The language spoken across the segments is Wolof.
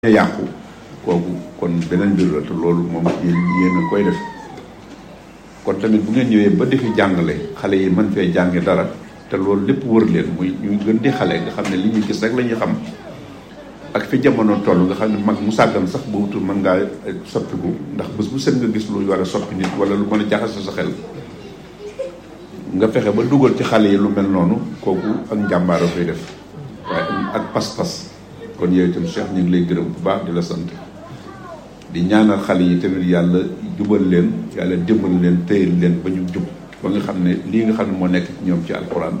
a yàqu kooku kon beneen mbir la te loolu moom yéen yéen a koy def kon tamit bu ngeen ñëwee ba defi jàngale xale yi mën fee jànge dara te loolu lépp wër leen muy ñu gën di xale nga xam ne li ñuy gis rek la ñuy xam ak fi jamono toll nga xam ne mag mu sàggan sax bu wutul mën ngaa soppiku ndax bés bu set nga gis lu war a soppi nit wala lu mën a jaxase sa xel nga fexe ba dugal ci xale yi lu mel noonu kooku ak njàmbaara koy def waaye ak pas-pas kon yow itam Cheikh ñu ngi lay gërëm bu baax di la sant di ñaanal xale yi tamit yàlla jubal leen yàlla dimbal leen téyel leen ba ñu jub ba nga xam ne lii nga xam ne moo nekk ci ñoom ci alxuraan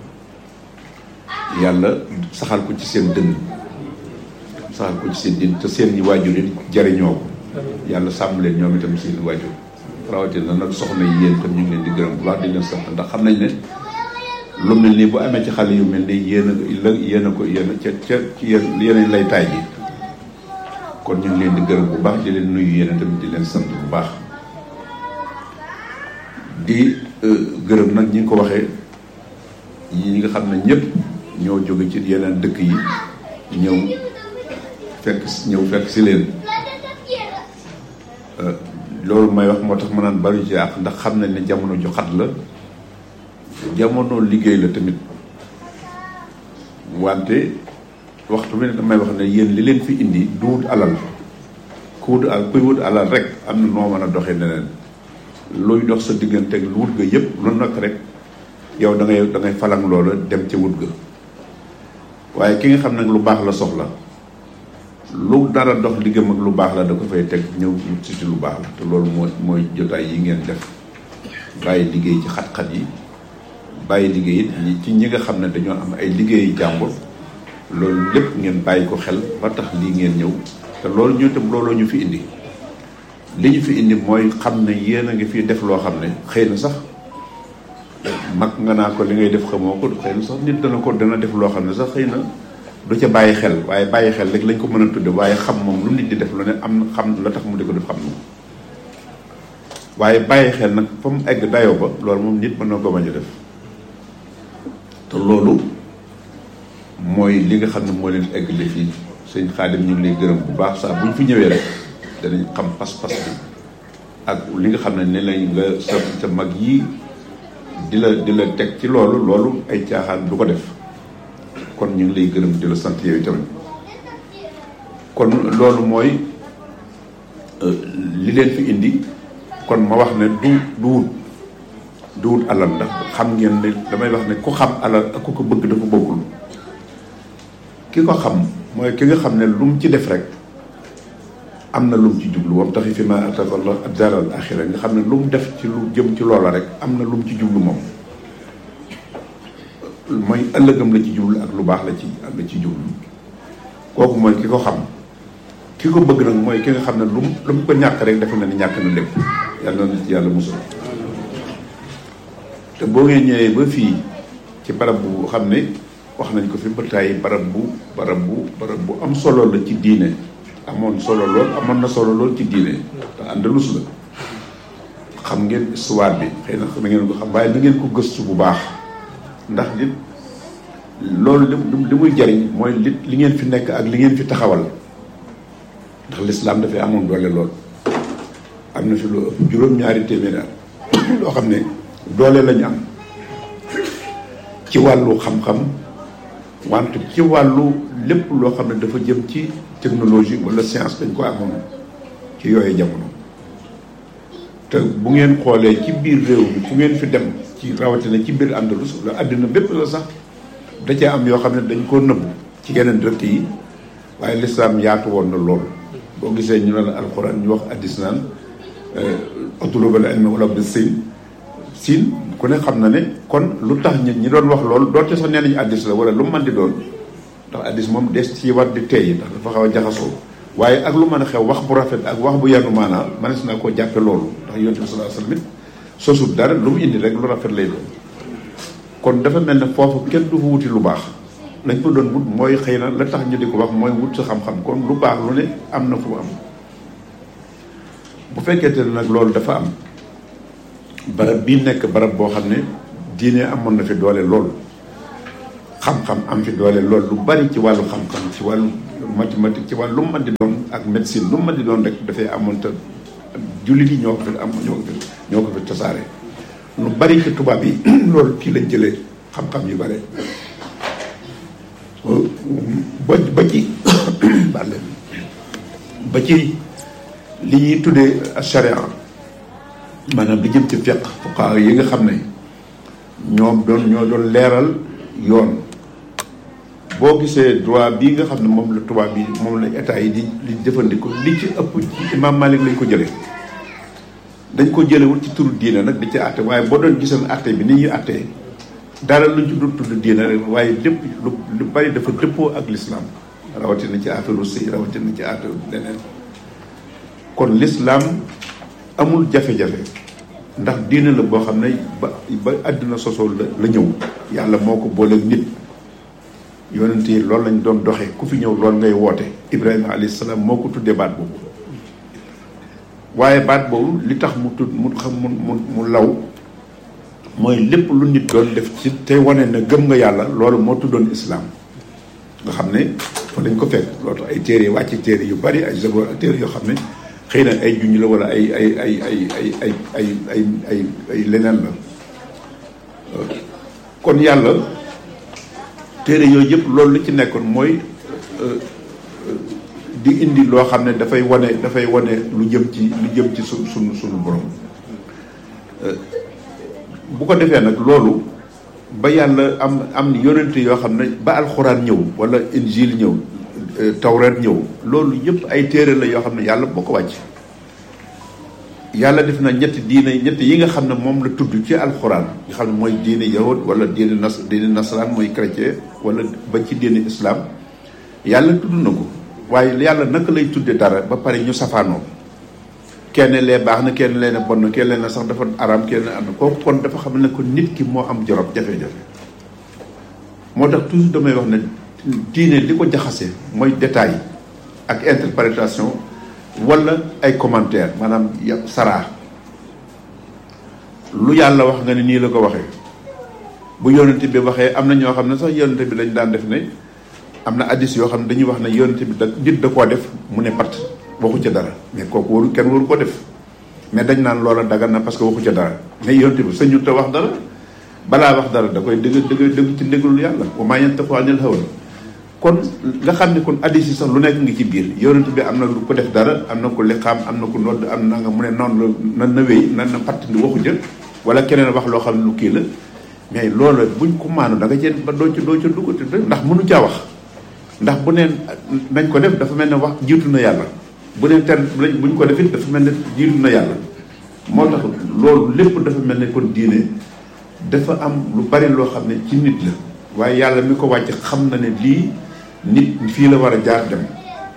yàlla saxal ko ci seen dënn saxal ko ci seen dënn te seen ñi waajur yi jariñoo ko yàlla sàmm leen ñoom itam seen waajur rawatina nag soxna yi yéen itam ñu ngi leen di gërëm bu baax di leen sant ndax xam nañ ne lu mel nii bu amee ci xale yu mel nii yéen a yéen a ko yéen a ca ca ci yéen yéen lay taay ji kon ñu ngi leen di gërëm bu baax di leen nuyu yéen tamit di leen sant bu baax di gërëm nag ñi nga ko waxee ñi nga xam ne ñëpp ñoo jóge ci yeneen dëkk yi ñëw fekk ñëw fekk si leen loolu may wax moo tax ma naan bari ci àq ndax xam nañ ne jamono ju xat la jamono liggéey la tamit wante waxtu bi ne damay wax ne yéen li leen fi indi du wut alal ku wut al kuy wut alal rek am na noo mën a doxee neneen luy dox sa diggante ak lu wut ga yëpp lu nekk rek yow da ngay da ngay falang loola dem ca wut ga waaye ki nga xam nag lu baax la soxla lu dara dox diggam ak lu baax la da ko fay teg ñëw wut si ci lu baax la te loolu mooy mooy jotaay yi ngeen def bàyyi liggéey ci xat-xat yi bàyyi liggéey it ñi ci ñi nga xam ne dañoo am ay liggéeyu jàmbur loolu lépp ngeen bàyyi ko xel ba tax lii ngeen ñëw te loolu ñu tam looloo ñu fi indi li ñu fi indi mooy xam ne yéen a ngi fi def loo xam ne xëy na sax mag nga naa ko li ngay def xamoo ko xëy na sax nit dana ko dana def loo xam ne sax xëy na du ca bàyyi xel waaye bàyyi xel rek lañ ko mën a tudde waaye xam moom lu nit di def lu ne am na xam la tax mu di ko def xam na waaye bàyyi xel nag fa mu egg dayoo ba loolu moom nit mën na ko bañ a def te loolu mooy li nga xam ne moo leen eggale fii sëñ Xaadim ñu ngi lay gërëm bu baax saa bu ñu fi ñëwee rek danañ xam pas-pas bi ak li nga xam ne ne lañ nga sa sa mag yii di la di la teg ci loolu loolu ay caaxaan du ko def kon ñu ngi lay gërëm di la sant yow tamit kon loolu mooy li leen fi indi kon ma wax ne du du wut du wut alal ndax xam ngeen ne damay wax ne ku xam alal ak ku ko bëgg dafa bokkul ki ko xam mooy ki nga xam ne lu mu ci def rek am na lu mu ci jublu wam taxi fi ma ataka Allah ad-daral axira nga xam ne lu mu def ci lu jëm ci loola rek am na lu mu ci jublu moom mooy ëllëgam la ci jublu ak lu baax la ci la ci jublu kooku mooy ki ko xam ki ko bëgg nag mooy ki nga xam ne lu mu lu mu ko ñàkk rek defe na ni ñàkk na lépp yàlla na ci yàlla musul te boo ngeen ñëwee ba fii ci barab bu xam ne wax nañ ko fi ba tàyyi barab bu barab bu barab bu am solo la ci diine amoon solo lool amoon na solo lool ci diine te Andalus la xam ngeen histoire bi xëy na na ngeen ko xam waaye na ngeen ko gëstu bu baax ndax li loolu li muy jariñ mooy li li ngeen fi nekk ak li ngeen fi taxawal ndax lislaam dafay amoon doole lool am na fi lu ëpp juróom-ñaari téeméer loo xam ne doole lañu am ci wàllu xam-xam wante ci wàllu lépp loo xam ne dafa jëm ci technologie wala science dañ ko amoon ci yooyu jamono te bu ngeen xoolee ci biir réew mi fu ngeen fi dem ci rawatina ci biir Andalus la àddina bépp la sax da cee am yoo xam ne dañ koo nëbbu ci yeneen dëkk yi waaye lislaam yaatu woon na lool boo gisee ñu ne la alxuraan ñu wax addis naan utlubul ilma walaw bi siin siin ku ne xam na ne kon lu tax ñi ñi doon wax loolu doonte sax nee nañu addis la wala lu mu mën di doon ndax addis moom des ci war di teey ndax dafa xaw a jaxasoo waaye ak lu mën a xew wax bu rafet ak wax bu yanu maanaa mënees naa koo jàppe loolu ndax yonent bi sallallahu alayhi wasallam it sosut dara lu mu indi rek lu rafet lay doon kon dafa mel ne foofu kenn du fa wuti lu baax lañ ko doon wut mooy xëy na la tax ñu di ko wax mooy wut sa xam-xam kon lu baax lu ne am na fu am bu fekkente ne nag loolu dafa am barab bii nekk barab boo xam ne diine amoon na fi doole loolu xam-xam am fi doole loolu lu bari ci wàllu xam-xam ci wàllu mathématique ci wàllu lu mu mën di doon ak médecine lu mu mën di doon rek dafay amoon te jullit yi ñoo ko fi am ñoo ko fi ñoo ko fi tasaare lu bari ci tubaab yi loolu kii lañ jëlee xam-xam yu bare ba ba ci ba ci li ñuy tuddee charia maanaam li jëm ci fiq fuqaa yi nga xam ne ñoom doon ñoo doon leeral yoon boo gisee droit bii nga xam ne moom la tubaab bi moom la état yi di di jëfandikoo li ci ëpp ci imam Malik lañ ko jëlee dañ ko jëlewul ci turu diine nag di ci àtte waaye boo doon gisoon àtte bi ni ñuy àttee dara luñ ci dul tudd diine rek waaye lépp lu lu bari dafa dëppoo ak l'islam rawatina ci affaire sëy rawatina ci affaire leneen kon l'islam amul jafe-jafe ndax diine la boo xam ne ba ba àddina sosoo la la ñëw yàlla moo ko booleeg nit yonent yi loolu lañ doon doxee ku fi ñëw loolu ngay woote Ibrahima alayhi salaam moo ko tuddee baat boobu waaye baat boobu li tax mu tudd mu xam mu mu mu law mooy lépp lu nit doon def ci te wane na gëm nga yàlla loolu moo tuddoon islam nga xam ne fa lañ ko fekk loolu tax ay téere wàcc téere yu bari ay zabor ak téere yoo xam ne xëy na ay junj la wala ay ay ay ay ay ay ay ay ay ay leneen la kon yàlla téere yooyu yëpp loolu li ci nekkoon mooy di indi loo xam ne dafay wane dafay wane lu jëm ci lu jëm ci su sunu sunu borom bu ko defee nag loolu ba yàlla am am yonente yoo xam ne ba alxuraan ñëw wala injil ñëw tawreet ñëw loolu yëpp ay téere la yoo xam ne yàlla boo ko wàcc yàlla def na ñetti diine ñetti yi nga xam ne moom la tudd ci alxuraan nga xam ne mooy diine yahud wala diine nas diine nasaraan mooy chrétien wala ba ci diine islam yàlla tudd na ko waaye yàlla naka lay tudde dara ba pare ñu safaanoo kenn lee baax na kenn lee ne bon na kenn lee ne sax dafa araam kenn lee am na kooku kon dafa xam ne ko nit ki moo am jorob jafe-jafe moo tax toujours damay wax ne diine li ko jaxase mooy détail ak interprétation wala ay commentaire maanaam saraa lu yàlla wax nga ne nii la ko waxee bu yonente bi waxee am na ñoo xam ne sax yonente bi dañ daan def ne am na addis yoo xam ne dañuy wax ne yonente bi da nit da koo def mu ne pat waxu ca dara mais kooku waru kenn waru ko def mais dañ naan loola dagan na parce que waxu ca dara mais yonente bi sañu te wax dara balaa wax dara da koy dëgg dëgg dëgg ci ndéglul yàlla wa maa yantiqu anil hawa kon nga xam ne kon addis yi sax lu nekk ngi ci biir yonente bi am na lu ko def dara am na ko liqaam am na ko nodd am na nga mu ne noonu la na na wéy na na patt ndi waxu jël wala keneen wax loo xam ne lu kii la mais loolu buñ ko maanu da nga cee ba doo ci doo ca duggati ndax mënu caa wax ndax bu neen nañ ko def dafa mel ne wax jiitu na yàlla bu neen ter buñ ko def it dafa mel ne jiitu na yàlla moo tax loolu lépp dafa mel ne kon diine dafa am lu bari loo xam ne ci nit la waaye yàlla mi ko wàcc xam na ne lii nit fii la war a jaar dem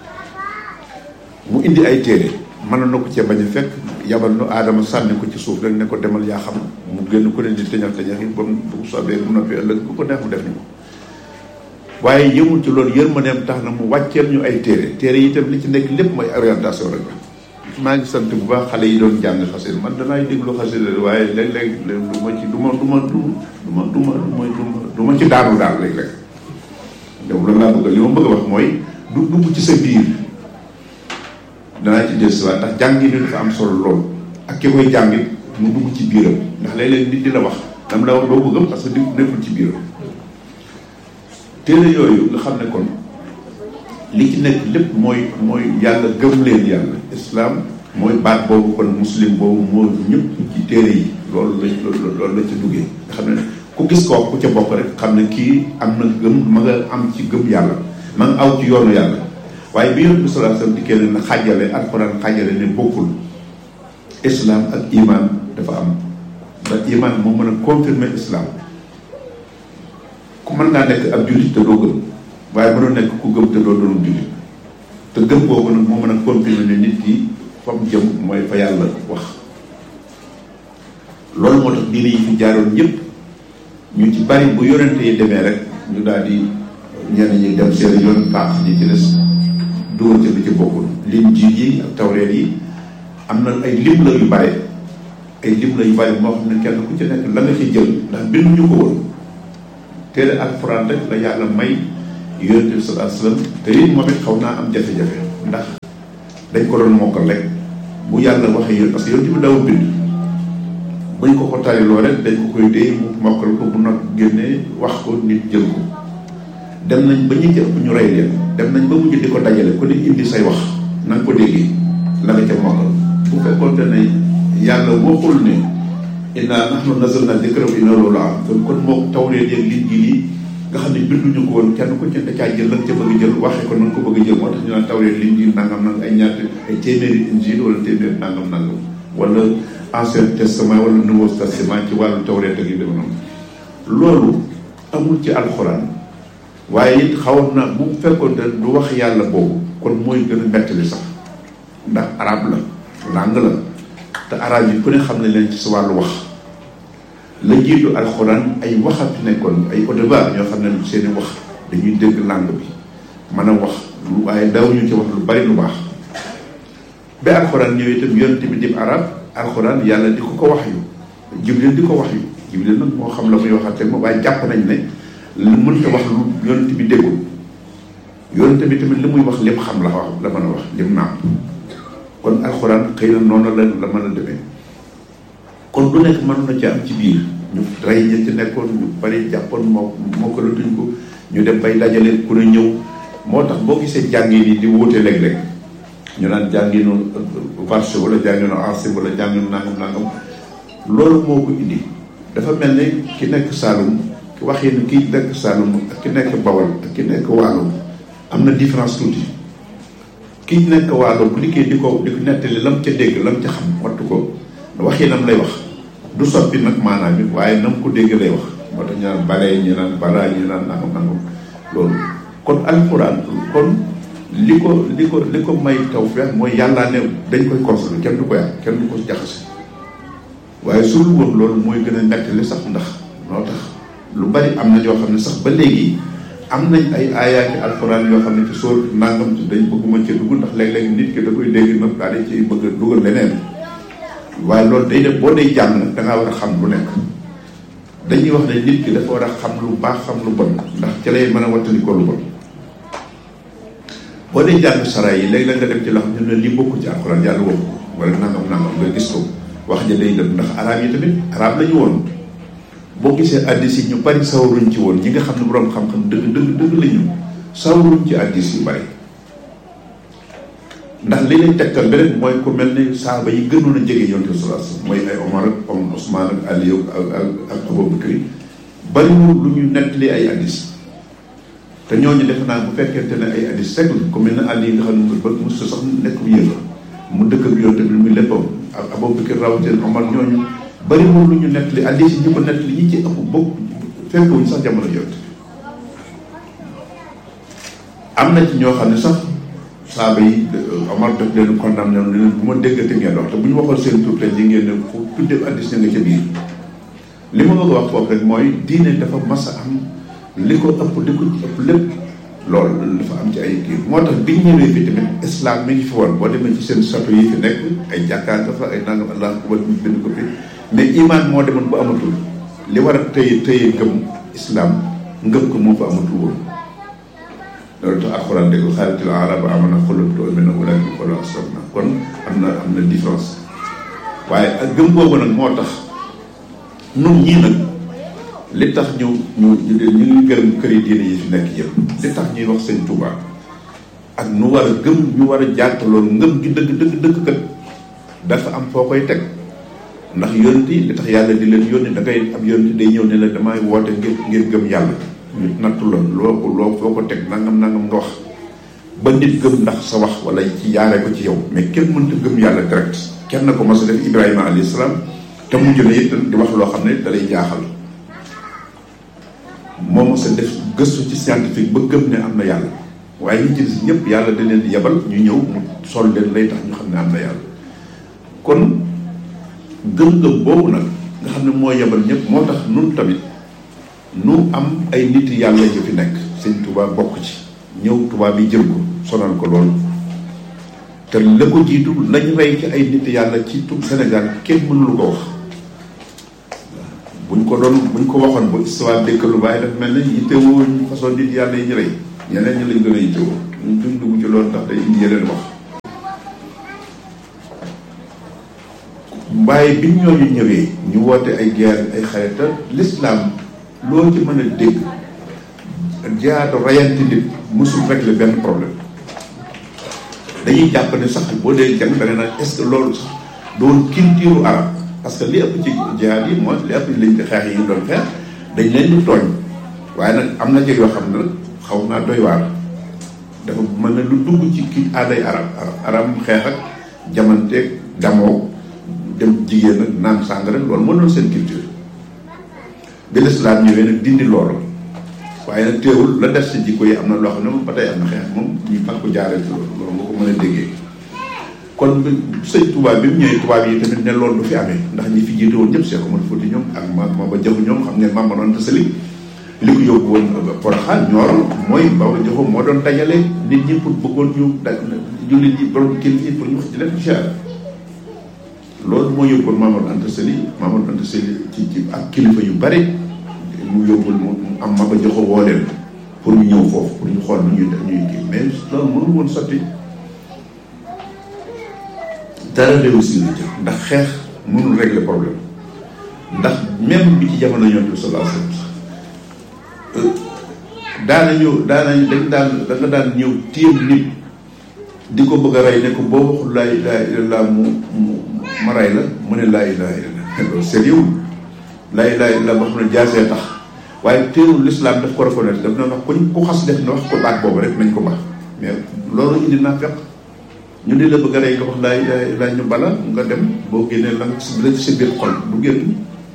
mu indi ay téere mën na ko cee bañ a fekk yabal nu aadama sànni ko ci suuf rek ne ko demal yaa xam mu génn ko leen di teñax teñax yi ba mu bu soobee bu noppi ëllëg bu ko neex mu def ni ko waaye yëmul ci loolu yërmandeem tax na mu wàcceel ñu ay téere téere yi itam li ci nekk lépp mooy orientation rek la maa ngi sant bu baax xale yi doon jàng xasida man danaay déglu xasida waaye léeg-léeg du ma ci du ma du ma du ma du ma du ma du ma ci daanu daal léeg-léeg donc loolu laa bëgg li ma bëgg a wax mooy du dugg ci sa biir danaa ci des waat ndax jàngi ni dafa am solo lool ak ki koy jàngit mu dugg ci biiram ndax léeg-léeg nit di la wax dam la wax doo ko gëm parce que di nekkul ci biiram téere yooyu nga xam ne kon li ci nekk lépp mooy mooy yàlla gëm leen yàlla islam mooy baat boobu kon muslim boobu moo ñëpp ci téere yi loolu la loolu la ci duggee nga xam ne ku gis koo ku ca bokk rek xam ne kii am na gëm ma nga am ci gëm yàlla ma nga aw ci yoonu yàlla waaye bi yonent bi sallallahu alayhi wasallam dikkee ne na xàjjale alxuraan xàjjale ne bokkul islam ak iman dafa am ndax iman moo mën a confirmer islam ku mën ngaa nekk ab jullit te doo gëm waaye mënoo nekk ku gëm te doo doon jullit te gëm boobu nag moo mën a confirmer ne nit ki fa mu jëm mooy fa yàlla wax loolu moo tax diine yi fi jaaroon ñëpp ñu ci bari bu yonente yi demee rek ñu daal di ñenn ñi dem seen yoon baax ñi ci des dugal ci lu ci bokkul lim ji yi ak tawreet yi am na ay lim la yu bari ay lim la yu bari moo xam ne kenn ku ci nekk la nga ci jël ndax binduñu ko woon téere alxuraan rek la yàlla may yonent bi sallallahu alayhi wasallam te it moom it xaw naa am jafe-jafe ndax dañ ko doon mokkal rek bu yàlla waxee yéen parce que yonent bi daw bind buñ ko ko tariloo rek dañ ko koy dee mu mokkal ko bu nag génnee wax ko nit jël ko dem nañ ba ñu jëpp ñu rey leen dem nañ ba mujj di ko dajale ku ne indi say wax na nga ko déggee la nga ca mokkal bu fekkoonte ne yàlla waxul ne inna nahnu nazzalna dhikra wa inna lahu lahafidun kon moo tawreet yeeg liñ gi nii nga xam ne binduñu ko woon kenn ku ci da caa jël la nga ca bëgg jël waxee ko na nga ko bëgg jël moo tax ñu naan tawreet liñ gi nangam nangam ay ñaata ay téeméeri injil wala téeméeri nangam nangam wala ancien testament wala nouveau testament ci wàllu tawreet ak yu dem noonu loolu amul ci alxuraan waaye it xawoon na bu fekkoon te du wax yàlla boobu kon mooy gën a mettali sax ndax arab la langue la te arab yi ku ne xam ne leen ci sa wàllu wax la jiitu alxuraan ay waxat nekkoon ay audeba ñoo xam ne seeni wax dañuy dégg langue bi mën a wax lu waaye daw ñu ci wax lu bari lu baax ba alxuraan ñëwee itam yonent bi dib arab alxuraan yàlla di ko ko wax yu jibril di ko wax yu jibril nag moo xam la muy waxate moom waaye jàpp nañ ne lu mënta wax lu yonent bi déggul yonent bi tamit li muy wax lépp xam la wax la mën a wax lim naam kon alxuraan xëy na noonu la la mën a demee kon du nekk mën na ci am ci biir ñu rey ña ci nekkoon ñu bari jàppoon moo moo ko latuñ ko ñu dem bay dajale ku ne ñëw moo tax boo gisee jàngin yi di wuute léeg-léeg ñu naan jànginu varché wala jànginu ancien wala jànginu nangam nangam loolu moo ko indi dafa mel ne ki nekk Saalum waxee ni ki nekk Saalum ak ki nekk Bawol ak ki nekk Waalo am na différence tuuti ki nekk Waalo bu liggéey di ko di ko nettali lam ca dégg lam ca xam wattu ko waxee nam lay wax du soppi nag maanaam bi waaye nam ko dégg lay wax moo tax ñu naan balee ñu naan balaa ñu naan nangam nangam loolu kon alxuraan kon li ko li ko li ko may tawfeex mooy yàllaa ne dañ koy conserver kenn du ko yàq kenn du ko jaxase waaye su dul woon loolu mooy gën a nettali sax ndax noo tax lu bari am na ñoo xam ne sax ba léegi am nañ ay aayaati alxuraan yoo xam ne ci sóor nangam ci dañ bëgguma ci dugg ndax léeg-léeg nit ki da koy dégg nag daal di ci bëgg a dugal leneen waaye loolu day def boo dee jàng nag da ngaa war a xam lu nekk dañuy wax ne nit ki dafa war a xam lu baax xam lu bon ndax ci lay mën a wattandi ko lu bon boo dee jàng sara yi léegi la nga dem ci loo xam ne lii bokku ci alxuraan yàlla waxu wala nangam nangam nga gis ko wax ja day dem ndax arab yi tamit arab la ñu woon boo gisee addis yi ñu bari sawaruñ ci woon ñi nga xam ne boroom xam-xam dëgg dëgg dëgg la ñu sawaruñ ci addis yu bari ndax li lay tegtal beneen mooy ku mel ni saaba yi gënoon a jege yonte sallallahu alayhi wasallam mooy ay Omar ak om Ousmane ak Aliou ak ak ak Abubakar bariwul lu ñu nettali ay addis te ñooñu defe naa bu fekkente ne ay addis rek la ku mel ne Ali nga xam ne ba mos sax nekk bu yëngu mu dëkk ak yonte bi muy léppam ak Abubakar rawatina Omar ñooñu bariwul lu ñu nettali addis yi ñu ko nettali ñi ci ëpp bokk fekkewuñ sax jamono yonte am na ci ñoo xam ne sax saaba yi Omar def leen condamné ne leen bu ma déggate ngeen wax te bu ñu waxoon seen tur tey ji ngeen ne fu tudde addis ña nga ca biir li ma bëgg a wax foofu rek mooy diine dafa mas a am li ko ëpp li ko ëpp lépp loolu dafa am ci ay kii moo tax biñ ñëwee fi tamit islam mi ngi fi woon boo demee ci seen château yi fi nekk ay jàkkaar nga fa ay nangam allah akbar ñu bind ko fi mais iman moo demoon bu amatul li war a tëye tëye ngëm islam ngëm ko moo fa amatul woon loolu tax alxuraan dégg xaalitil araba amana xulub tu'minu walakin qulu aslamna kon am na am na différence waaye ak gëm boobu nag moo tax nun ñii nag li tax ñu ñu ñu ñu ngi gërëm këri diine yi fi nekk yëpp li tax ñuy wax sëñ Touba ak nu war a gëm ñu war a jàtt loolu ngëm gi dëgg dëgg dëgg kat dafa am foo koy teg ndax yonent yi li tax yàlla di leen yónni da ngay am yonent day ñëw ne la damay woote ngir ngir gëm yàlla ñu nattu la loo ko loo foo ko teg nangam nangam nga wax ba nit gëm ndax sa wax wala ci yaaree ko ci yow mais kenn mënta gëm yàlla direct kenn ko mas a def Ibrahima alayhi salaam te mujj na it di wax loo xam ne da lay jaaxal moo mos a def gëstu ci scientifique ba gëm ne am na yàlla waaye ñi ci des ñëpp yàlla da leen di yebal ñu ñëw mu sol leen lay tax ñu xam ne am na yàlla kon gëm-gëm boobu nag nga xam ne moo yebal ñëpp moo tax nun tamit nu am ay nit yàlla yu fi nekk sëñ Touba bokk ci ñëw tubaab yi jël ko sonal ko loolu te la ko jiitu lañ rey ci ay nit yàlla ci tout Sénégal kenn mënulu ko wax buñ ko ko doon buñ ko waxoon ba histoire dëkk lu bàyyi daf mel ne yittewoo façon nit yàlla yi ñu rey ñeneen ñi lañ gën a yittewoo ñu duñ dugg ci loolu ndax day indi yeneen wax waaye bi ñooñu ñëwee ñu woote ay guerre ay xarita l'islam loo ci mën a dégg jaatu rayante nit musul régler benn problème dañuy jàpp ne sax boo dee jàng da nga naan est ce que loolu sax doon culture arab parce que li ëpp ci jihaad yi mooy li ëpp liñ ci xeex yi ñu doon xeex dañ leen di tooñ waaye nag am na ci yoo xam ne nag xaw naa doy waar dafa mën na lu dugg ci kii aaday arab arab arab xeex ak jamanteeg damoo dem jigéen ak naan sàngara loolu moo doon seen culture bi lislaam ñëwee nag dindi loolu waaye nag teewul la def si jikko yi am na loo xam ne moom ba tey am na xeex moom ñu fag ko jaaree ci loolu loolu nga ko mën a déggee kon sëñ tubaab bi mu ñëwee tubaab yi tamit ne loolu du fi amee ndax ñi fi jiite woon ñëpp Cheikh Omar Fouti ñoom ak ma ma ba jaxu ñoom xam ngeen Mame Mor Anta Sali li ko yóbbu woon Porokhane Nioro mooy Baba Jaxu moo doon dajale nit ñi pour bëggoon ñu da jullit ñi borom kilifa yi pour ñu ci def incha loolu moo yóbboon Mame Mor Anta Sali Mame Mor Anta Sali ci ci ak kilifa yu bari mu yóbbul mu am ma ba joxo woo leen pour ñu ñëw foofu pour ñu xool nu ñuy ñuy kii mais loolu mënu woon sotti dara réussir na ci ndax xeex mënul régler problème ndax même bi ci jamono ñoom bi sallallahu alayhi wasallam daana ñëw daana dañ daan da nga daan ñëw téem nit di ko bëgg a rey ne ko boo waxul laa ilaha illallah mu mu ma rey la mu ne laa ilaha illallah loolu sérieux laa ilaha illallah boo xam ne jaasee tax waaye teewul l'islam daf ko reconnaître daf na wax kuñ ku xas def na wax ko baat boobu rek nañ ko baax mais loolu indi naa fekk ñu di la bëgg a rey nga wax laa ilaha illallah ñu bala nga dem boo génnee la si la si biir xol du génn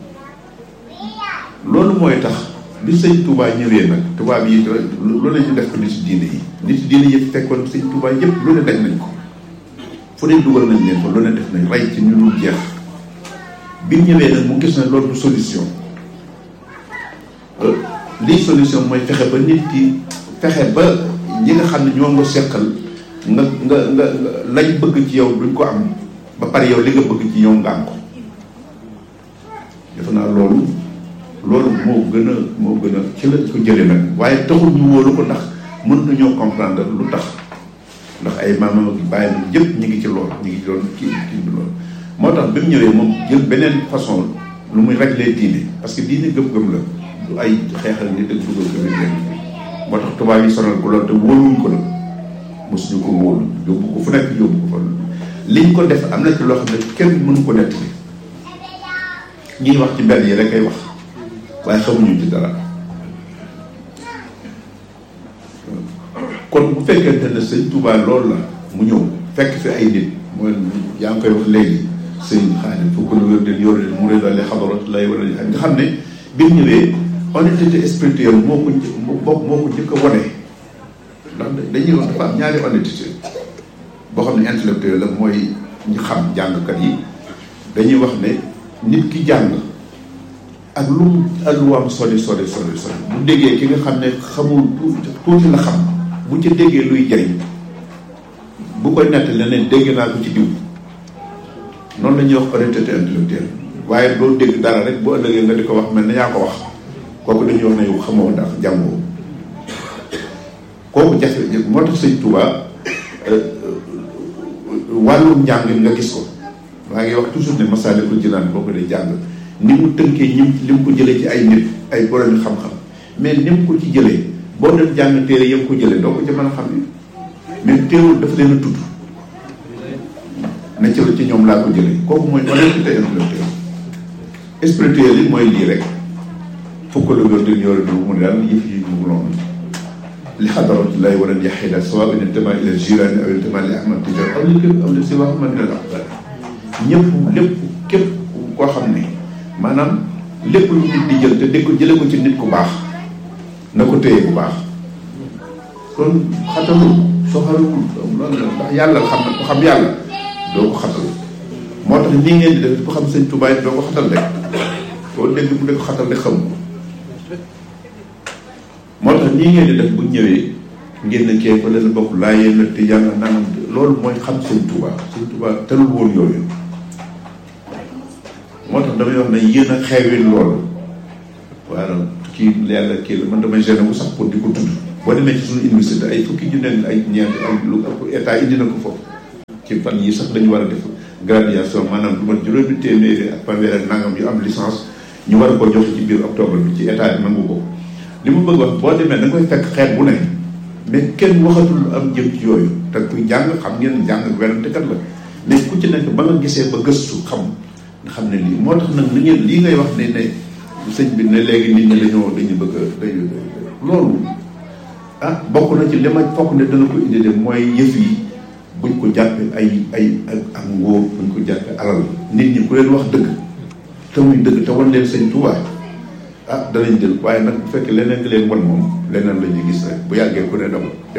loolu mooy tax bi sëñ Touba ñëwee nag tubaab yi lu ne ñu def ko nit ci diine yi nit ci diine yi fekkoon sëñ Touba yëpp lu ne daj nañ ko fu ne dugal nañ leen ko lu ne def nañ rey ci ñu dul jeex bi ñëwee nag mu gis na loolu du solution lii solution mooy fexe ba nit ki fexe ba ñi nga xam ne ñoo nga seqal nga nga nga lañ bëgg ci yow duñ ko am ba pare yow li nga bëgg ci yow nga am ko defe naa loolu loolu moo gën a moo gën a ci la ko jëlee nag waaye taxul ñu wóolu ko ndax mën nañoo comprendre lu tax ndax ay maamam ak bàyyi na yëpp ñu ngi ci loolu ñu ngi ci doon kii kii bi loolu moo tax bi mu ñëwee moom jël beneen façon lu muy régler diine parce que diine gëm-gëm la du ay xeexal nit ak dugal ko nit moo tax tubaab yi sonal ko loolu te wóoluwuñ ko la mosuñu ko wóolu yóbbu ko fu nekk yóbbu ko fa liñ ko def am na ci loo xam ne kenn mënu ko nettali ñuy wax ci mbedd yi rek ay wax waaye xamuñu ci dara kon bu fekkente ne sëñ Touba loolu la mu ñëw fekk fi ay nit mooy yaa ngi koy wax léegi sëñ Xaadim fukk lu wér den yor mu ré dale xadarat lay wala nga xam ne bi mu ñëwee honnêteté spirituelle moo ko moo moo ko njëkk a wone ndax dañuy wax dafa am ñaari honnêteté boo xam ne intellectuel la mooy ñu xam jàngkat yi dañuy wax ne nit ki jàng ak lu mu alluwaam sori sori sori sori bu déggee ki nga xam ne xamul tuuti la xam bu ca déggee luy jëriñ bu koy nett leneen dégg naa ko ci diw noonu la ñuy wax honnêteté intellectuelle waaye doo dégg dara rek bu ëllëgee nga di ko wax mel ne yaa ko wax kooku dañuy wax ne yow xamoo ndax jàngoo kooku jafe moo tax sëñ Touba wàllum njàng nga gis ko maa ngi wax toujours ne Masaalikul Jinaan boo ko dee jàng ni mu tënkee ñi li mu ko jëlee ci ay nit ay borom xam-xam mais ni mu ko ci jëlee boo dem jàng téere yëpp ko jëlee doo ko ci mën a xam ni mais teewul dafa leen a tudd ne ci la ci ñoom laa ko jëlee kooku mooy honnêteté intellectuelle spirituel yi mooy lii rek fukk la wér di yore du mu ne daal yëf yi mu noonu li xadaratullahi wala yaxida sawa in intama ila jirani aw intama li ahmad tijar aw li képp aw li si wax man min al aqdar ñëpp lépp képp koo xam ne maanaam lépp lu nit di jël te dégg ko jële ko ci nit ku baax na ko téye bu baax kon xatalul soxalul loolu la ndax yàlla xam na ko xam yàlla doo ko xatal moo tax nii ngeen di def ko xam sëñ Tuubaa doo ko xatal rek boo dégg mu dee ko xatal rek xam moo tax nii ngeen di def bu ñëwee ngeen ne kee fa leen bokk laa yéen la te yàlla nangam loolu mooy xam sëñ Tuubaa sëñ Tuubaa telul woon yooyu moo tax damay wax ne yéen a xeewil loolu waaw kii yàlla kii la man damay gêné wu sax pour di ko tudd boo demee ci suñu université ay fukki junne ay ñeent ay lu ëpp état indi na ko foofu ci fan yi sax dañu war a def graduation maanaam du mat juróomi téeméeri ak fanweer ak nangam yu am licence ñu war a ko joxe ci biir octobre bi ci état bi nangu ko li mu bëgg wax boo demee da nga koy fekk xeet bu ne mais kenn waxatul am jëm ci yooyu te kuy jàng xam ngeen jàng werantekat la mais ku ci nekk ba nga gisee ba gëstu xam nga xam ne lii moo tax nag li ngeen lii ngay wax ne ne sëñ bi ne léegi nit ñi dañoo dañu bëgg a dañu loolu ah bokk na ci li ma fokk ne dana ko indi de mooy yëf yi buñ ko jàppee ay ay ak ngóor buñ ko jàppee alal nit ñi ku leen wax dëgg te muy dëgg te wan leen sëñ Tuubaa ah danañ jël waaye nag bu fekkee leneen nga leen wan moom leneen la ñuy gis rek bu yàggee ku ne dama dem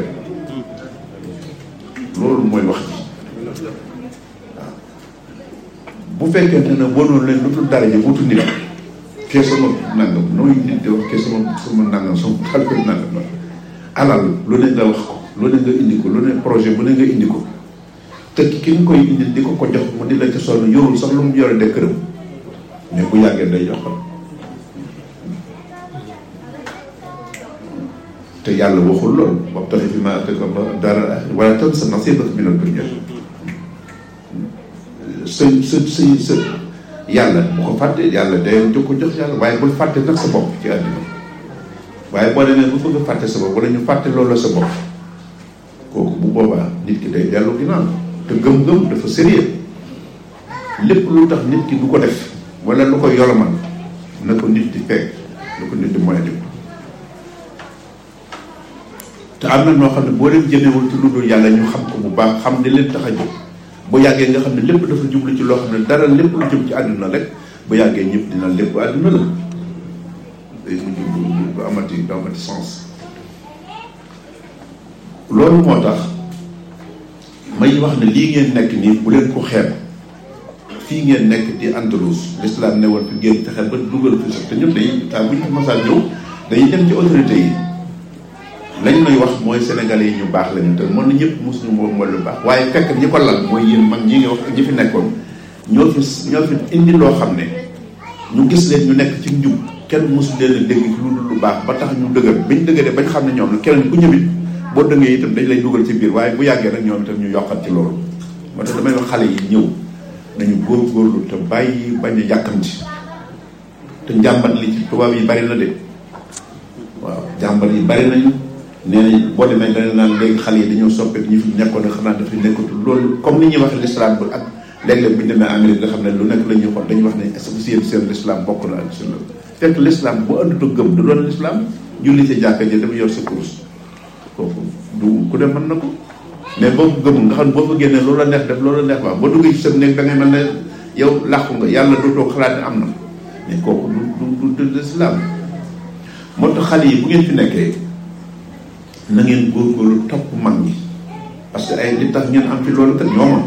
loolu mooy wax ji waaw bu fekkee ne nag wanoon leen lu dul dara ji wutu nit kee sama nangam nooy nit di wax kee sama sama nangam sama xalko nangam la alal lu ne nga wax ko lu ne nga indi ko lu ne projet bu ne nga indi ko te ki nga koy indi di ko ko jox mu di la ca sonn yorul sax lu mu yore de këram mais bu yàggee day joxal te yàlla waxul lool wabtaxi fiimaa aataaka Allaahu daaral aaxira wa laa tansa nasiibaka mina dunyaa sa sa sa sa yàlla bu ko fàtte yàlla day jox ko jox yàlla waaye bul fàtte nag sa bopp ci àddina waaye boo demee bu bëgg a fàtte sa bopp wala ñu fàtte loolu la sa bopp kooku bu boobaa nit ki day dellu ginnaaw te gëm-gëm dafa sérieux lépp lu tax nit ki du ko def wala lu ko yolomal na ko nit di fekk na ko nit di moytu te am na noo xam ne boo leen jëmewul ci lu dul yàlla ñu xam ko bu baax xam ne leen tax a jóg bu yàggee nga xam ne lépp dafa jublu ci loo xam ne dara lépp lu jëm ci àdduna rek bu yàggee ñëpp dina lépp àdduna la day mujj du du amati du amati sens loolu moo tax may wax ne lii ngeen nekk nii bu leen ko xeeb fii ngeen nekk di Andalous l'islam ne woon fi ngeen fexe ba dugal fi sax te ñun dañuy temps bu ñu masaan ñëw dañuy dem ci autorité yi lañ may wax mooy sénégalais yi ñu baax lañu te mën na ñëpp mosuñu moom mooy lu baax waaye fekk ñi ko lal mooy yéen mag ñi nga wax ñi fi nekkoon ñoo fi ñoo fi indi loo xam ne ñu gis leen ñu nekk ci njub kenn mosu leen a dégg ci lu dul lu baax ba tax ñu dëgër bañ dëgëree bañ xam ne ñoom la keneen ku ñëwit boo dëngee itam dañ lay dugal ci biir waaye bu yàggee rek ñoom itam ñu yokkat ci loolu moo tax damay wax xale yi ñëw nañu góorgóorlu te bàyyi bañ a yàkkamti te njàmbat li ci tubaab yi bari na de waaw jàmbat yi bari nañu nee nañ boo demee dana naan léegi xale yi dañoo soppeeku ñu fi nekkoon ne xanaa dafay nekkatul loolu comme ni ñuy waxee l'islam bi ak léeg-léeg bu ñu demee Amérique nga xam ne lu nekk la ñuy xool dañuy wax ne est-ce que seen seen l'islam bokk na ak seen fekk l'islam bu ëndatu gëm du doon l'islam julli ci jàkka ji dafa yor sa kurus kooku du ku dem mën na ko mais boo ko gëmul nga xam ne boo ko génnee loolu la neex def loolu la neex wax boo duggee ci sa néeg da ngay mel ne yow làqu nga yàlla du toog xalaat ne am na mais kooku du du du l'islam moo tax xale yi bu ngeen fi nekkee na ngeen góorgóorlu topp mag ñi parce que ay li tax ngeen am fi loolu kat ñooma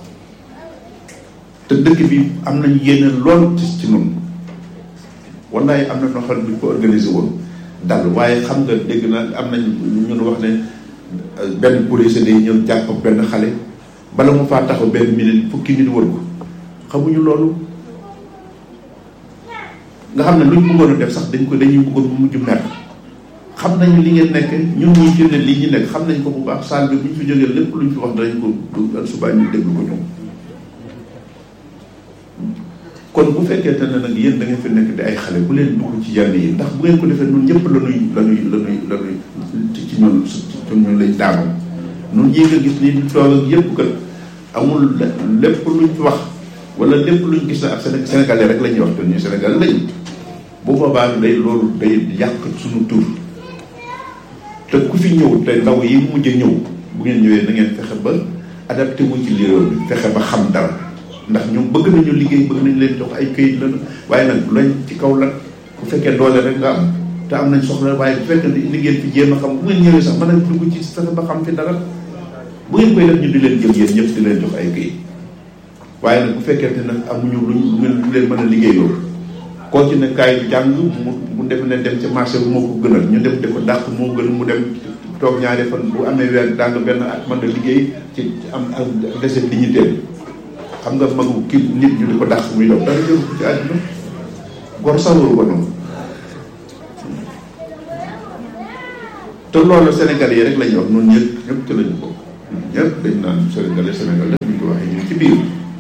te dëkk bi am nañu yéene lool ci ci noonu wallaay am na noo xam ne bu ñu ko organisé woon dal waaye xam nga dégg na am nañ ñun wax ne benn policier day ñëw jàpp benn xale bala mu faa taxaw benn minute fukki nit wër ko xamuñu loolu nga xam ne luñ bëggoon a def sax dañ ko dañuy bëggoon mu mujj mer xam nañu li ngeen nekk ñun ñuy firnde lii ñu nekk xam nañ ko bu baax saal bi bu ñu fi jógee lépp luñ fi wax danañ ko du subaa ñu déglu ko ñoom kon bu fekkente ne nag yéen da ngeen fi nekk di ay xale bu leen dugg ci yenn yi ndax bu ngeen ko defee ñun ñëpp la ñuy la ñuy la ñuy la ñuy ci ñun ci ñun lañ daanoo ñun ñii nga gis nii di toog ak yëpp kat amul lépp luñ fi wax wala lépp luñ gis na ak sénégalais rek la ñuy wax te ñuy sénégalais lañ bu boobaa day loolu day yàq suñu tur te ku fi ñëw te ndaw yi mujj a ñëw bu ngeen ñëwee na ngeen fexe ba adapté wu ci li réew mi fexe ba xam dara ndax ñoom bëgg nañu liggéey bëgg nañu leen jox ay këyit la waaye nag lañ ci kaw la bu fekkee doole rek nga am te am nañ soxla waaye bu fekkee li ngeen fi jéem a xam bu ngeen ñëwee sax mën a dugg ci fexe ba xam fi dara bu ngeen koy def ñu di leen jël yéen ñëpp di leen jox ay këyit waaye nag bu fekkee nag amuñu luñ lu leen mën a liggéeyoo koo ci ne kaay jàng mu mu def ne dem ci marché bi moo ko gënal ñu dem di ko dàq moo gën mu dem toog ñaari fan bu amee weer dàng benn at mën a liggéey ci am ak dese dignité xam nga magu ki nit ñu di ko dàq muy daw dara jëru ko ci àdduna gor sawaru ko noonu te loolu Sénégalais yi rek lañuy wax noonu ñëpp ñëpp ci lañu bokk ñëpp dañ naan Sénégalais Sénégalais ñu ko waxee ñu ci biir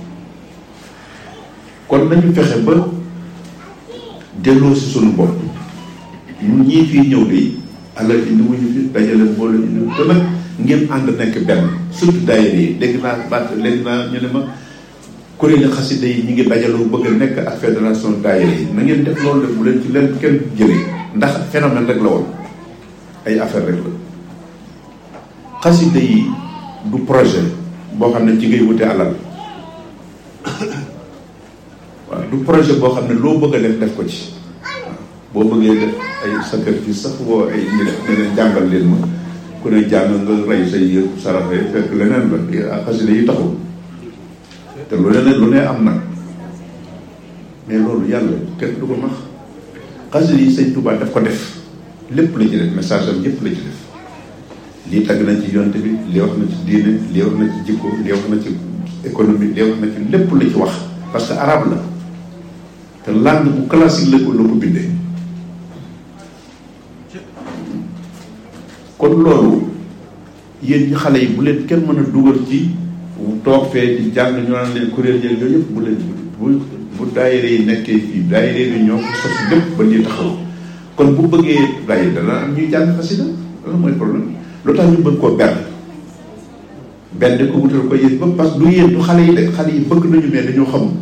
kon nañu fexe ba delloo si suñu bopp ñun ñii fii ñëw de alal indi wuñu fi dajale mbooloo indi te nag ngeen ànd nekk benn surtout daayira yi dégg naa baat léegi naa ñu ne ma kuréeli xasida yi ñu ngi dajaloo bëgg a nekk ak fédération daayira yi na ngeen def loolu def bu leen ci leen kenn jëlee ndax phénomène rek la woon ay affaire rek la xasida yi du projet boo xam ne ci ngay wute alal waaw du projet boo xam ne loo bëgg a def def ko ci boo bëggee def ay sacrifice sax woo ay nit ne leen jàngal leen ma ku ne jàng nga rey say yëpp saraxe fekk leneen la xasida yi taxul te lu leneen lu ne am nag mais loolu yàlla kenn du ko max xasida yi sëñ Tuubaa daf ko def lépp la ci def message am yëpp la ci def lii tagg na ci yonte bi lii wax na ci diine lii wax na ci jikko lii wax na ci économie lii wax na ci lépp la ci wax parce que arabe la te langue bu classique la ko la ko bindee kon loolu yéen ñi xale yi bu leen kenn mën a dugal ci toog fee di jàng ñu naan leen kuréel yëg yooyu yëpp bu leen bu bu daayira yi nekkee fii daayira yi ñoo ko sos lépp ba lii taxaw kon bu bëggee daayira dana am ñuy jàng xasida loolu mooy problème lu tax ñu bëgg koo benn benn ko wutal ko yéen ba parce que du yéen du xale yi de xale yi bëgg nañu mais dañoo xamul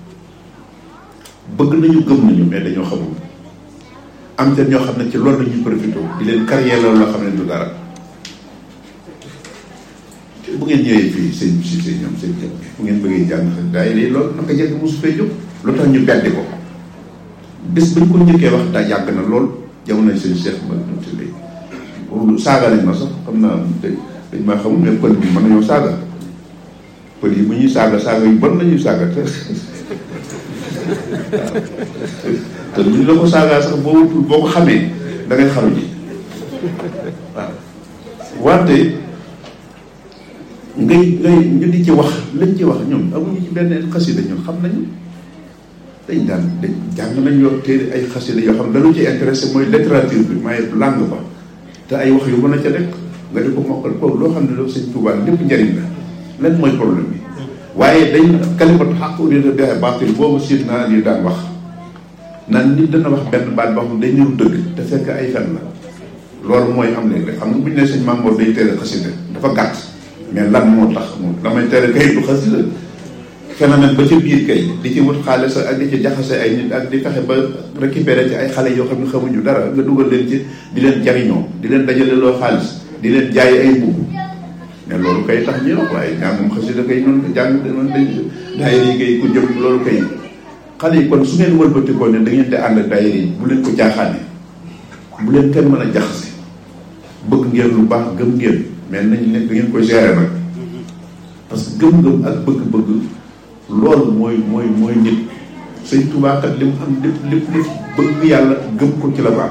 bëgg nañu gëm nañu mais dañoo xamul am te ñoo xam ne ci loolu lañuy profité di leen carrière la loo xam ne du dara bu ngeen ñëwee fii seen si seen ñoom seen jëm bu ngeen bëggee jàng daay lii loolu naka jëkk mosu fee jóg lu tax ñu beddi ko bés ba ñu ko njëkkee wax daa yàgg na lool jamono seen chef ma nuti lay saaga nañ ma sax xam naa dañ maa xamul mais pël bi mën nañoo saaga pël yi bu ñuy saaga saaga yu bon nañuy saaga te te lu ñu la ko saagaa sax boo wutul boo ko xamee da ngay xaru ji waaw wante ngay ngay ñu di ci wax lañ ci wax ñoom amuñu ci benn xasida ñun xam nañu dañ daan dañ jàng nañ yoo téere ay xasida yoo xam ne dañu ci intéressé mooy littérature bi maaye langue ba te ay wax yu mën a ca nekk nga di ko mokkal kooku loo xam ne loolu sëñ Tuubaa lépp njëriñ la lan mooy problème bi waaye dañ kalimatu xaq urida biha baatil boobu siit naa lii daan wax naan nit dana wax benn baat boo xam ne day niru dëgg te fekk ay fen la loolu mooy am léegi rek xam nga bu ñu ne sëñ Mamour day tere xasida dafa gàtt mais lan moo tax moom damay tere kay du xasida phénomène ba ca biir kay di ci wut xaalis ak di ci jaxase ay nit ak di fexe ba récupérer ci ay xale yoo xam ne xamuñu dara nga dugal leen ci di leen jariñoo di leen dajale loo xaalis di leen jaay ay mbubb mais loolu kay tax ñu wax waaye ñaa moom xasida kay noonu jàng noonu dañ daayira yi kay ku jëm loolu kay xale yi kon su ngeen wëlbatikoo ne da ngeen di ànd ak daayira yi bu leen ko jaaxaane bu leen kenn mën a jaxase bëgg ngeen lu baax gëm ngeen mais nañ nekk da ngeen koy gérer nag parce que gëm-gëm ak bëgg-bëgg loolu mooy mooy mooy nit sëñ Tuubaa kat li mu am lépp lépp lépp bëgg yàlla gëm ko ci la baax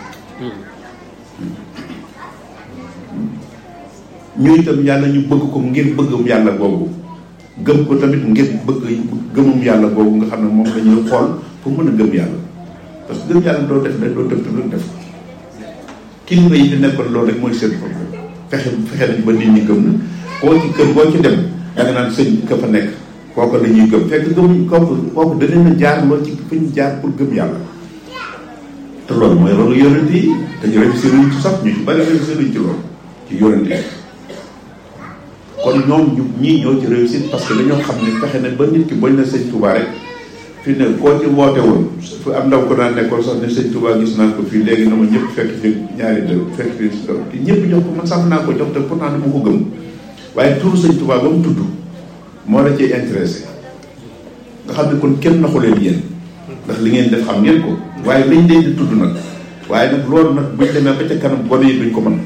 ñu itam yàlla ñu bëgg ko ngir bëggum yàlla googu gëm ko tamit ngir bëgg gëmum yàlla googu nga xam ne moom la ñuy xool pour mën a gëm yàlla parce que gëm yàlla doo def rek doo def rek def kilifa yi di nekkoon loolu rek mooy seen problème fexe fexe nañ ba nit ñi gëm na koo ci kër boo ci dem da nga naan sëñ ka fa nekk kooku la ñuy gëm fekk gëmuñ kooku kooku danañ la jaar loolu ci fi ñu jaar pour gëm yàlla te loolu mooy loolu yonent yi dañu réussir luñ ci sax ñu ci bari réussir luñ ci loolu ci yonent yi kon ñoom ñu ñii ñoo ci réussir parce que dañoo xam ne fexe na ba nit ki bañ na sëñ Touba rek fi ne koo ci woote woon fu am ndaw ko daan nekkoon sax ne sëñ Touba gis naa ko fii léegi na ma ñëpp fekk fi ñaari dër fekk fi te ñëpp jox ko man sax naa ko jox te pourtant dama ko gëm waaye turu sëñ Touba ba mu tudd moo la ciy intéressé nga xam ne kon kenn naxu leen yéen ndax li ngeen def xam ngeen ko waaye lañ leen di tudd nag waaye nag loolu nag buñ demee ba ca kanam gone yi duñ ko mën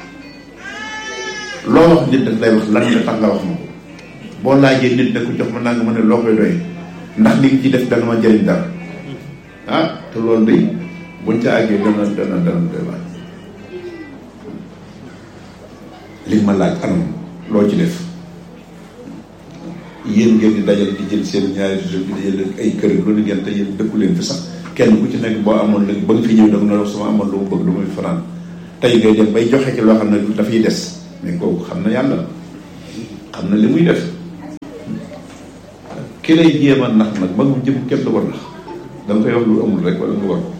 loo wax nit daf lay wax lan la tax nga wax ma ko boo laajee nit ne ko jox ma naa nga mën ne loo koy doy ndax li nga ci def dana ma jëriñ dara ah te loolu day buñ ca àggee dana dana dana doy waay li ma laaj anam loo ci def yéen ngeen di dajal di jël seen ñaari réseau bi di jël ay kër lu ne ngeen te yéen dëkku leen fi sax kenn ku ci nekk boo amoon léegi ba nga fi ñëw da nga ne sama amoon lu mu bëgg lu muy fanaan tey ngay dem bay joxe ci loo xam ne dafay des mais kooku xam na yàlla xam na li muy def ki lay jéem a nax nag magum jëm kenn du ko nax da nga koy wax lu amul rek wala nga war ko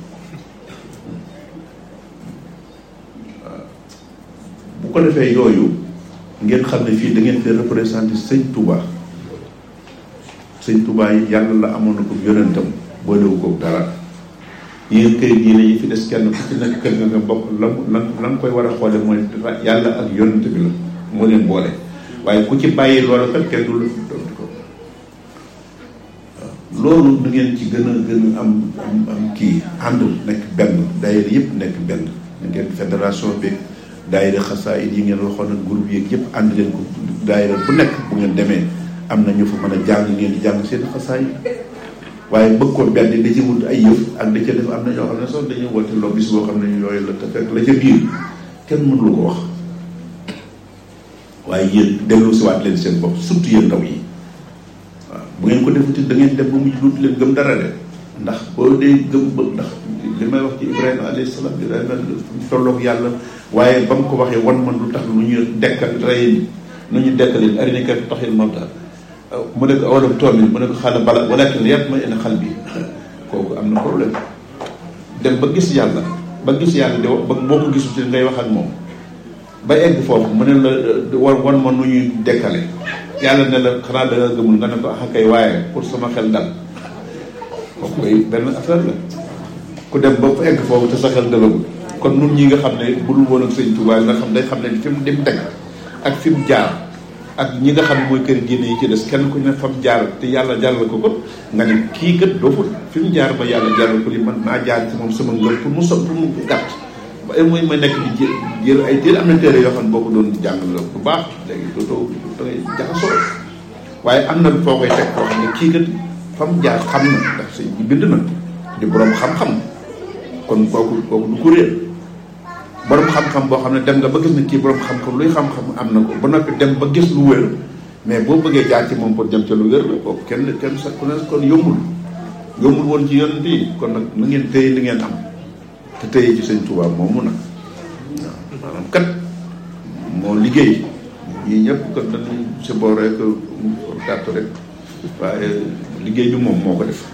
bu ko defee yooyu ngeen xam ne fii da ngeen fi représenté sëñ Touba sëñ Touba yi yàlla la amoon na ko yonentam boolewu ko dara yéen kër diine yi fi des kenn ku ci nekk kër nga nga bokk la la la nga koy war a xoole mooy yàlla ak yonent bi la moo leen boole waaye ku ci bàyyi loolu kat kenn du la ko loolu nu ngeen ci gën a gën a am am am kii ànd nekk benn daayira yëpp nekk benn na ngeen fédération bi daayira xasaayid yi ngeen waxoon ak groupe yeeg yëpp ànd leen ko daayira bu nekk bu ngeen demee am na ñu fa mën a jàng ngeen di jàng seen xasaayid waaye bëgg ko benn da ci wut ay yëf ak da ca def am na ñoo xam ne sax dañuy woote loo bis boo xam ne yooyu la te fekk la ca biir kenn mënulu ko wax waaye yéen dellu si waat leen seen bopp surtout yéen ndaw yi waaw bu ngeen ko defuti da ngeen dem ba mujj dootu leen gëm dara de ndax boo dee gëm ba ndax li may wax ci Ibrahima alayhi salaam Ibrahima tolloog yàlla waaye ba mu ko waxee wan man lu tax lu ñu dekkal rey nu ñu dekkalee arinika taxil mawta mu ne ko awalam toomin mu ne ko xaala bala walakin yatma inna qalbi kooku am na problème dem ba gis yàlla ba gis yàlla di ba boo ko gisul ci ngay wax ak moom ba egg foofu mu ne la wan wan ma nu ñuy dekkale yàlla ne la xanaa da nga gëmul nga ne ko ah kay waaye pour sama xel dal kooku koy benn affaire la ku dem ba fa egg foofu te sa xel dalagul kon nun ñi nga xam ne bu dul woon ak sëñ Touba nga xam day xam ne fi mu dem teg ak fi mu jaar ak ñi nga xam ne mooy kër diine yi ci des kenn ku ne fa mu jaar te yàlla jàllal ko ko nga ne kii kat doo fi mu jaar ba yàlla jàllal ko li man naa jaar ci moom sama ngëm pour mu so pour mu gàtt ba mooy ma nekk di jë jël ay téere am na téere yoo xam ne boo ko doon jàng la bu baax léegi dootoo da ngay jaxasoo waaye am na foo koy teg koo xam ne kii kat fa mu jaar xam na ndax sëñ bi bind na di borom xam-xam kon kooku kooku du ko réer borom xam-xam boo xam ne dem nga ba gis ne kii borom xam-xam luy xam-xam am na ko ba noppi dem ba gis lu wér mais boo bëggee jaar ci moom pour dem ca lu wér la kooku kenn kenn sa ku ne kon yombul yombul woon ci yonent yi kon nag na ngeen téye li ngeen am te téye ci sëñ Tuubaa moomu nag waaw maanaam kat moo liggéey ñii ñëpp kat dañuy si boo rek gàtt rek waaye liggéey bi moom moo ko def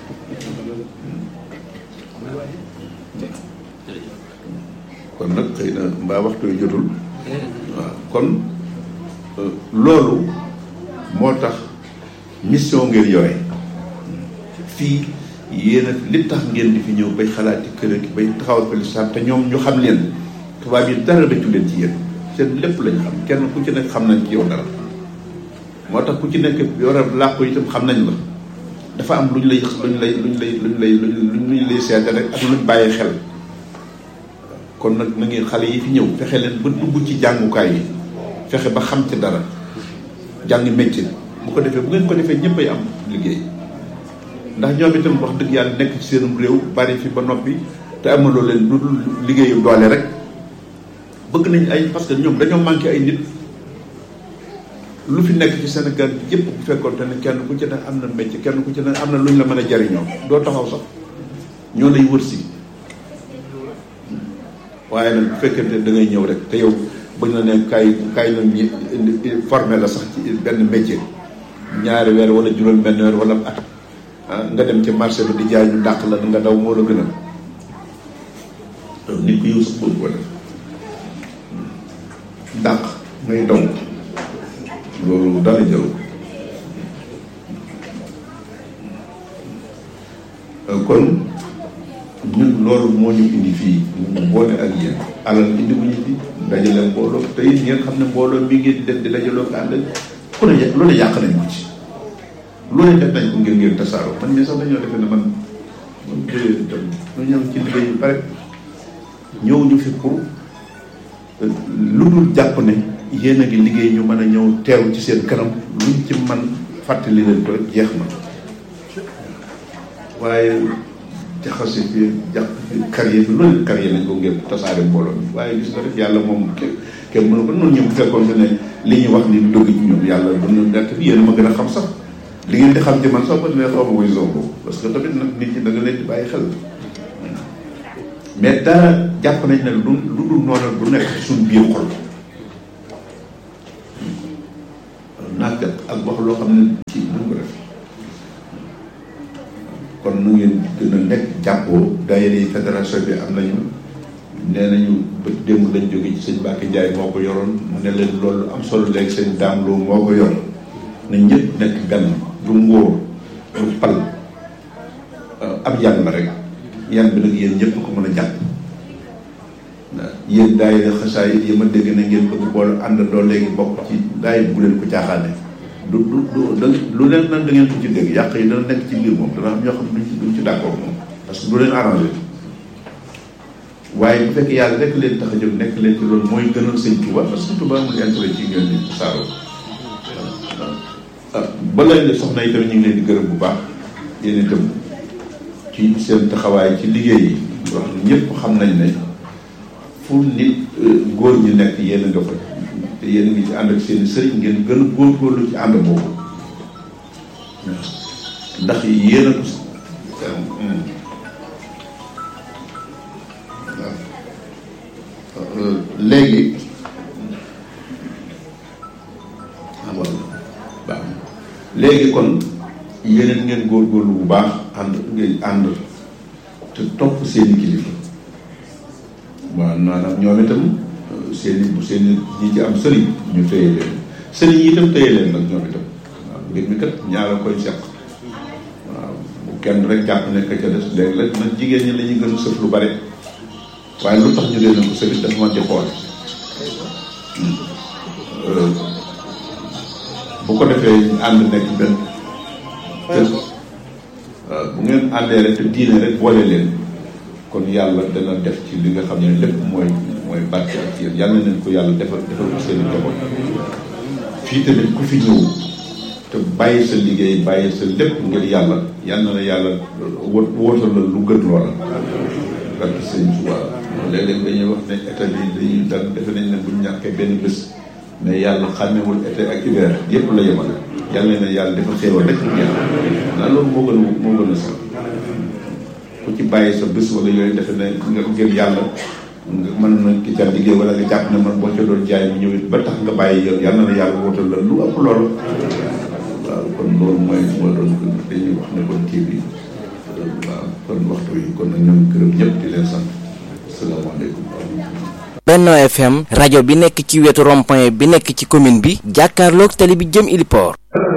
kon nag xëy na mbaa waxtu yu jotul waaw kon loolu moo tax mission ngeen yore fii yéen a li tax ngeen di fi ñëw bay xalaati kër gi bay taxawal ko lislaam te ñoom ñu xam leen tubaab yi dara dëccu leen ci yéen seen lépp lañ xam kenn ku ci nekk xam nañ ci yow dara moo tax ku ci nekk yore làkk itam xam nañ la dafa am lu ñu lay lu ñu lay lu ñu lay lu ñu lay lu ñu lay seete rek ak lu ñu bàyyi xel kon nag na ngeen xale yi fi ñëw fexe leen ba dugg ci jàngukaay yi fexe ba xam ci dara jàng métier bu ko defee bu ngeen ko defee ñëppay am liggéey ndax ñoom itam wax dëgg yàlla nekk ci seenum réew bari fi ba noppi te amaloo leen lu dul liggéeyu doole rek bëgg nañ ay parce que ñoom dañoo manqué ay nit lu fi nekk ci Sénégal bi yëpp bu fekkoon te ne kenn ku ci ne am na métier kenn ku ci ne am na lu ñu la mën a jariñoo doo taxaw sax ñoo lay wër si waaye nag bu fekkente da ngay ñëw rek te yow bañ la ne kaay kaay la ñi formé la sax ci benn métier ñaari weer wala juróom benn weer wala at nga dem ci marché bi di jaay ñu dàq la nga daw moo la gën a nit ku yow sax bëgg ko def dàq ngay daw loolu dara jël kon ñun loolu moo ñu indi fii ñu boole ak yéen alal indi bu ñu fi dajale mbooloo te it ngeen xam ne mbooloo mi ngeen di def di dajaloo ko ànd ku ne lu ne yàq nañ ko ci lu ne def nañ ko ngir ngeen tasaaroo man mii sax dañoo defee ne man man jógee tam ñu ñëw ci liggéey bi pare ñëw ñu fi pour lu dul jàpp ne yéen a ngi liggéey ñu mën a ñëw teew ci seen kanam luñ ci man fàttali leen ko jeex na waaye jaxase fi jàpp fi carrière bi loolu carrière nañ ko ngir tasaare mbooloo mi waaye gis nga rek yàlla moom kenn kenn mënu ko noonu ñoom bu fekkoon ne li ñuy wax ni du dëgg ci ñoom yàlla duna nekk fi yéen a ma gën a xam sax li ngeen di xam ci man sax ba ne xaw ma koy zonko parce que tamit nag nit ñi da nga leen di bàyyi xel mais dara jàpp nañ ne lu lu dul noonu du nekk ci suñu biir xol nàkk ak wax loo xam ne ci duñ ko def kon nu ngeen gën a nekk jàppoo daayira yi fédération bi am nañu nee nañu ba démb lañ jóge ci sëñ Mbacke Ndiaye moo ko yoroon mu ne leen loolu am solo léegi sëñ Dame Lo moo ko yor na ñëpp nekk benn du ngóor du pal ab yan la rek yan bi nag yéen ñëpp ko mën a jàpp yéen daayira xasaay yi ma dégg na ngeen bëgg boole àndandoo léegi bokk ci daay bu leen ko caaxaane du du du da lu leen nan da ngeen ko ci dégg yàq yi dana nekk ci biir moom dana am ñoo xam ne duñ ci duñ ci d'accord moom parce que du leen arrangé waaye bu fekkee yàlla rek leen tax a jóg nekk leen ci loolu mooy gënal sëñ Touba parce que Touba amul intérêt ci ngeen di saaroo ba leen soxna yi tamit ñu ngi leen di gërëm bu baax yéen itam ci seen taxawaay ci liggéey yi wax ñëpp xam nañ ne fu nit góor ñi nekk yéen a nga fa te yéen a ngi ci ànd ak seen sëriñ ngeen gën a góorgóorlu ci ànd boobu ndax yéen a waaw léegi baax léegi kon yeneen ngeen góorgóorlu bu baax ànd ngeen ànd te topp seeni kilifa waaw maanaam ñoom itam seeni bu seeni ñi ci am sëriñ ñu téye leen sëriñ yi itam téye leen nag ñoom itam waaw mbir mi kat ñaara koy seq waaw bu kenn rek jàpp ne ka ca des léegi la nag jigéen ñi la ñuy gën a sëf lu bare waaye lu tax ñu leen ko sëriñ dafa man di xool bu ko defee ànd nekk benn te bu ngeen àndee rek te diine rek boole leen kon yàlla dana def ci li nga xam ne lépp mooy mooy barke ak yéen yàlla nañ ko yàlla defal defal ko seen i njaboot fii tamit ku fi ñëw te bàyyi sa liggéey bàyyi sa lépp ngir yàlla yàlla na yàlla wó wóotal la lu gën loola barke sëñ Tuubaa léeg-léeg dañuy wax ne état bi dañuy dal defe nañ ne buñ ñàkkee benn bés mais yàlla xàmmewul été ak hiver yépp la yemal yàlla na yàlla dafa xéewal rek ngeen naa loolu moo gën a moo gën a sax ku ci bàyyi sa bés wala yooyu defe ne nga ngir yàlla nga mën na ki ca liggéey wala nga jàpp ne man boo ca doon jaay mu ñëwit ba tax nga bàyyi yow yàlla na yàlla wootal la lu ëpp loolu waaw kon loolu mooy moo doon dañuy wax ne kon kii bi waaw kon waxtu yi kon nag ñoom gërëm ñëpp di leen sant asalaamaaleykum Benno FM rajo bi nekk ci wetu rond-point bi nekk ci commune bi jàkkaarloog tali bi jëm Iliport